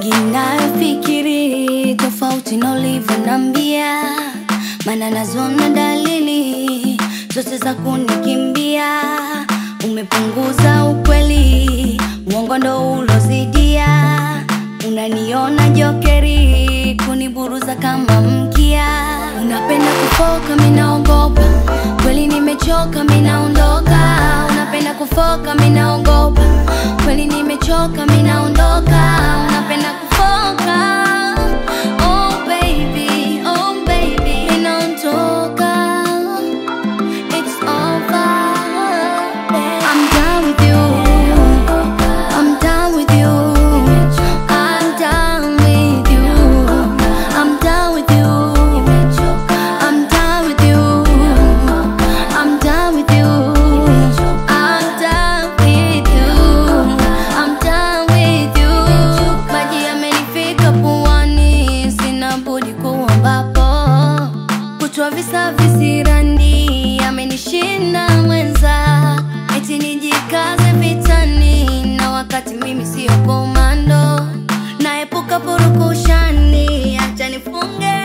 mengi nayofikiri tofauti na ulivyonambia, maana nazona dalili zote za kunikimbia. Umepunguza ukweli, uongo ndo ulozidia. Unaniona jokeri, kuniburuza kama mkia. Unapenda kufoka, minaogopa kweli, nimechoka, minaondoka. Unapenda kufoka, minaogopa kweli, nimechoka, minaondoka. Unapenda kufoka Oh baby, oh baby, minaondoka. It's over. I'm done with you. I'm done with you. I'm done with you. I'm done with you. I'm done with you. I'm done with you. I'm done with you. I'm done with you. Maji yamenifika puani, sina budi kuambapo kutwa visa visirani amenishinda mwenza, eti nijikaze vitani, na wakati mimi siyo komando, naepuka purukushani, acha nifunge